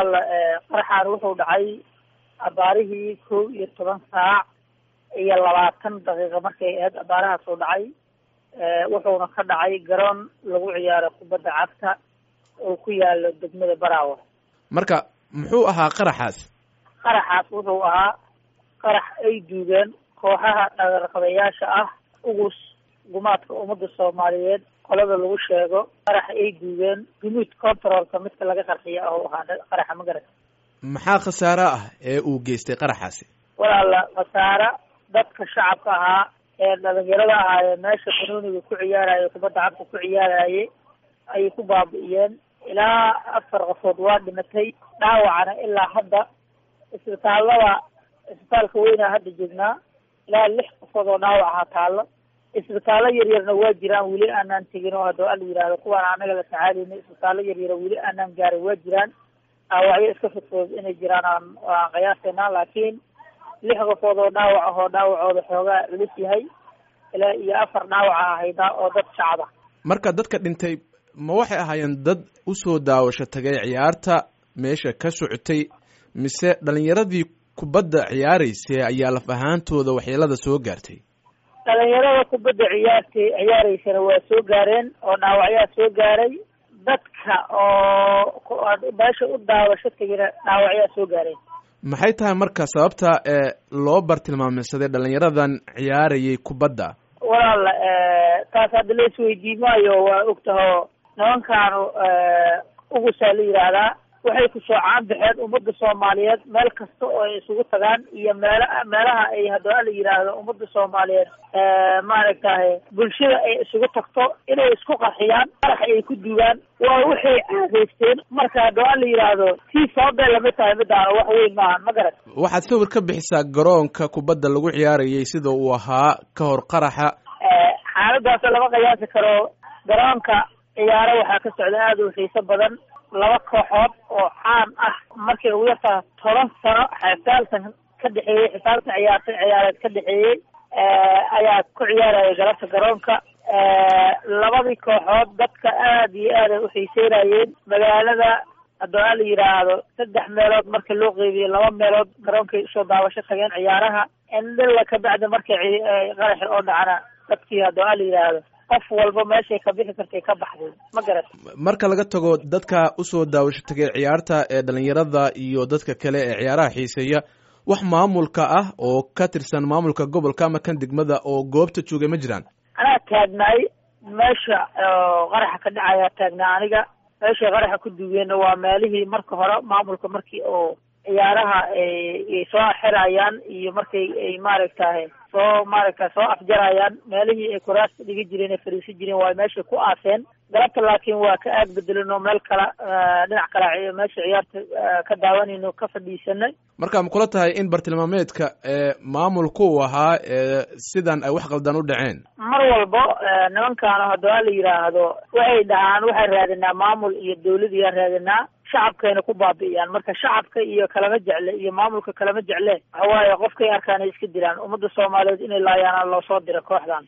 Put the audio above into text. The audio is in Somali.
walaal qaraxaan wuxuu dhacay abaarihii kow iyo toban saac iyo labaatan daqiiqa markay ahayd abaarahaas uu dhacay wuxuuna ka dhacay garoon lagu ciyaaro kubadda cagta oo ku yaalo degmada baraawo marka muxuu ahaa qaraxaas qaraxaas wuxuu ahaa qarax ay duugeen kooxaha dhagarqabayaasha ah ugus gumaadka ummadda soomaaliyeed qolada lagu sheego qarax ay duugeen gunuud controlka midka laga qarxiyo ah oo ahaa qaraxa magarat maxaa khasaare ah ee uu geystay qaraxaasi walaala khasaare dadka shacabka ahaa ee dhalinyarada ahaayee meesha banooniga ku ciyaaraya kubadda cagta ku ciyaarayay ayay ku baabi'iyeen ilaa afar qofood waa dhimatay dhaawacana ilaa hadda isbitaallada isbitaalka weynaa hadda joognaa ilaa lix qofood oo dhaawac ahaa taallo isbitaallo yaryarna waa jiraan weli aanaan tegin oo hadda ala yidhahdo kuwaan anaga la tacaalayna isbitaallo yaryara weli aanaan gaarin waa jiraan dhaawacyo iska fudfudud inay jiraan aan aan qiyaasaynaa laakiin lix qofood oo dhaawac ahoo dhaawacooda xoogaa culus yahay ilaa iyo afar dhaawaca ahaydaa oo dad shacaba marka dadka dhintay ma waxay ahaayeen dad usoo daawasho tagay ciyaarta meesha ka socotay mise dhalinyaradii kubadda ciyaaraysay ayaa laf ahaantooda waxyeelada soo gaartay dhalinyarada kubadda ciyaartay ciyaareysana waa soo gaareen oo dhaawacyaa soo gaaray dadka oo meesha u daawasho tegina dhaawacyaa soo gaareen maxay tahay marka sababta ee loo bartilmaameysaday dhalinyaradan ciyaarayay kubadda walaal taas hadda la isweydiimaayo waa ogtaho nimankaanu ugusaa la yidhaahdaa waxay ku soocaan baxeen ummadda soomaaliyeed meel kasta oo ay isugu tagaan iyo meela meelaha ay haddaba la yidhaahdo ummadda soomaaliyeed maaragtahay bulshada ay isugu tagto inay isku qarxiyaan qarax ay ku dugaan waa waxay caadeysteen marka haddaba la yidhaahdo tii sababay lamid tahay midaana wax weyn maahan ma garat waxaad sawir ka bixisaa garoonka kubadda lagu ciyaarayay sida uu ahaa ka hor qaraxa xaaladaas lama qiyaasi karo garoonka ciyaaro waxaa ka socda aada u xiiso badan laba kooxood oo caan ah markay ugu yartaa toban sano xisaaltan ka dhexeeyey xisaaltan ciyaarta ciyaareed ka dhexeeyey ayaa ku ciyaaraya galabta garoonka labadii kooxood dadka aada iyo aad ay uxiiseynayeen magaalada haddoo la yidhaahdo saddex meelood marka loo qeybiyo laba meelood garoonkay usoo daawasho tageen ciyaaraha indhila kabacdi markay qaraxi oo dhacna dadkii haddoo la yidhaahdo qof walba meeshay ka bixi kartay ka baxday ma garat marka laga tago dadka usoo daawasho tagay ciyaarta ee dhalinyarada iyo dadka kale ee ciyaaraha xiiseeya wax maamulka ah oo ka tirsan maamulka gobolka ama kan degmada oo goobta joogay ma jiraan anaa taagnaay meesha qaraxa ka dhacayaa taagnaa aniga meeshay qaraxa ku duugeenna waa meelihii marka hore maamulka markii oo ciyaaraha ay soo xirayaan iyo markay ay maaragtahay soo maaragta soo afjarayaan meelihii ay kuraasta dhigi jireen ay fariisan jireen waa meeshay ku aaseen galabta laakiin waa ka aag bedelin oo meel kala dhinac kala meesha ciyaarta ka daawanayno ka fadhiisanay marka ma kula tahay in bartilmaameedka ee maamulku uu ahaa ee sidan ay wax qaldan u dhaceen mar walbo nimankaanu haddaba la yidhaahdo waxay dhahaan waxaan raadinaa maamul iyo dawladiyaa raadinaa shacabkayna ku baabi'iyaan marka shacabka iyo kalama jecle iyo maamulka kalama jecle waxawaaye qofkay arkaan ay iska diraan ummadda soomaaliyeed inay laayaana loo soo dira kooxdan